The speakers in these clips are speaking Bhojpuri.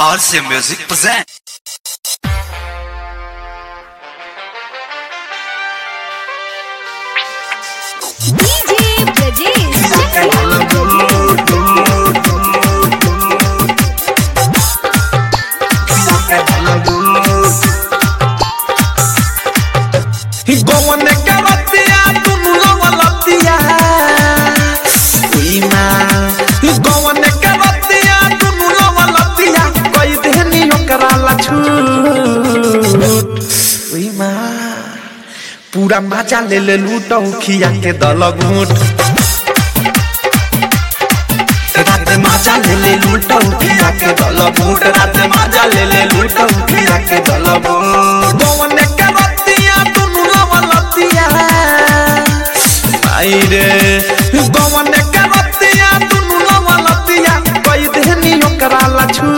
RC Music present. DJ Brajesh. गवन के रतिया दुनु लवलतिया उई माँ गवन के रतिया दुनु लवलतिया कई देनी ओकरा लछू उई माँ पूरा मजा ले ले लूटौ खिया के दल घूट रात मजा ले ले लूटौ खिया के दल घूट रात मजा ले ले लूटौ खिया के दल घूट गवन के रतिया दुनु लवलतिया आई रे गवन के रतिया दुनु लवलतिया कई देनी ओकरा लछू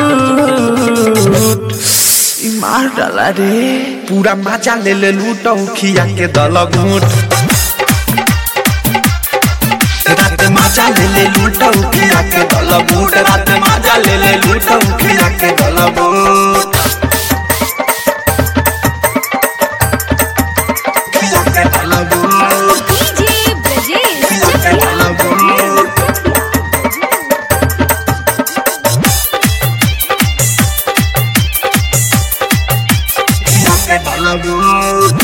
ई मार डाला रे पूरा मजा ले ले लूटौ खिया के दल घूट रात मजा ले ले लूटौ खिया के दल घूट रात मजा ले ले लूटौ खिया के दल घूट खिया के दल घूट DJ Brajesh. खिया के दल घूट खिया के दल घूट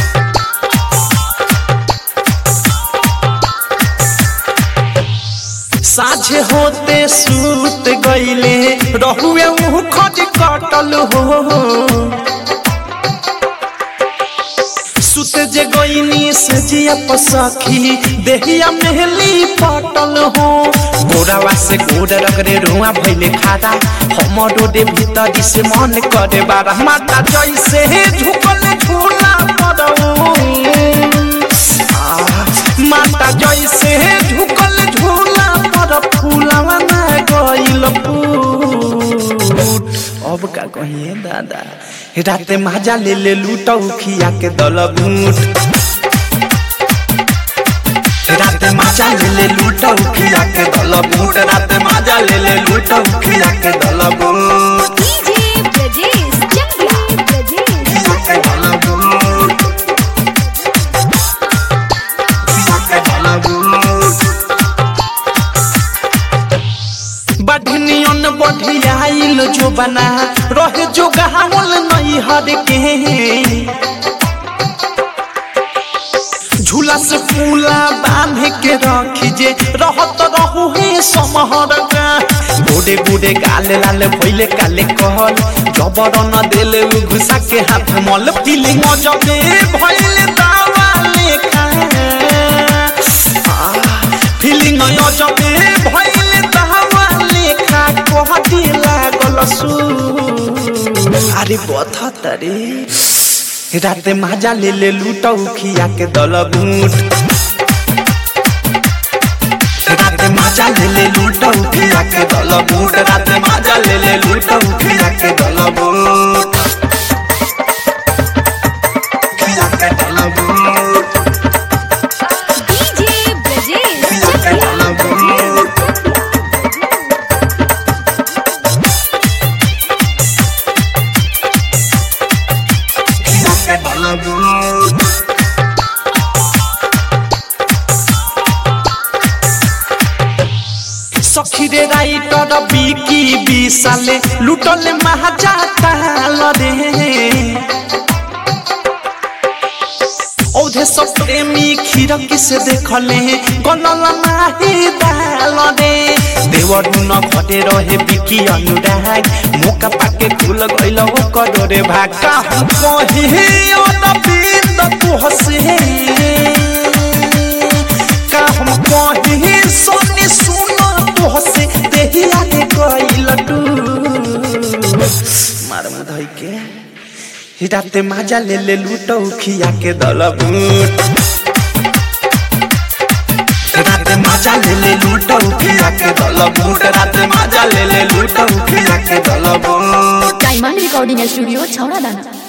साझे होते सूत गईले रहुए मुँह खज कटल हो सुत जे गईनी से जिया पसखी देहिया मेहली पटल हो गोरावा से गोड़ रगरे रुआ भइले खादा हमरो दे भीतर से मन करे बारा माता जैसे झुकल झूला पड़ो माता जैसे झुकल झूला पर फूलवा ना गइल फूट अब का कहिए दादा राते माजा ले ले लूटौ खिया के दल बूट राते माजा ले ले लूटौ खिया के दल बूट राते माजा ले ले लूटौ खिया के दल बूट DJ Brajesh. Chakla. Brajesh. खिया के दल बूट खिया के दल बूट बढ़नियन बढ़ियाइल जो बना रहे जो गहावल नहीं हर के झूला से फूला बांध के रखी जे रहत रहू हे समहर का बूढ़े बूढ़े गाले लाले भइले काले कहल जबर न देले उ घुसा के हाथ मल फीलिंग जबे भइले दावा लेखा फीलिंग जबे भइले दावा लेखा कहती लागल सु अरे बथत रे राते माजा ले ले लूटौ खिया के दल बूट राते माजा ले ले लूटौ खिया के दल बूट राते माजा ले ले लूटौ खिया के दल बूट खिया के दल बूट DJ Brajesh. खिया के दल बूट खिया के दल बूट सखीरे राइटर बिकी बिसाले लुटले महाजा ताल रे औधे सब प्रेमी खिड़की से देखले गनल नाही दाल रे देवर न घटे रहे बिकी अनुराग मुका पाके खुल गइल ओकर रे भाका हम कहे अनबिंद तू हसे का हम कहे सोनी सुनो तो हसे देहिया के कइल टू मार मुधई के हिडाते माजा ले ले लूटौ खिया के दल बूट राते माजा ले ले लूटौ खिया के दल बूट राते माजा ले ले लूटौ खिया के दल बूट डायमंड रिकॉर्डिंग स्टूडियो छौड़ा दाना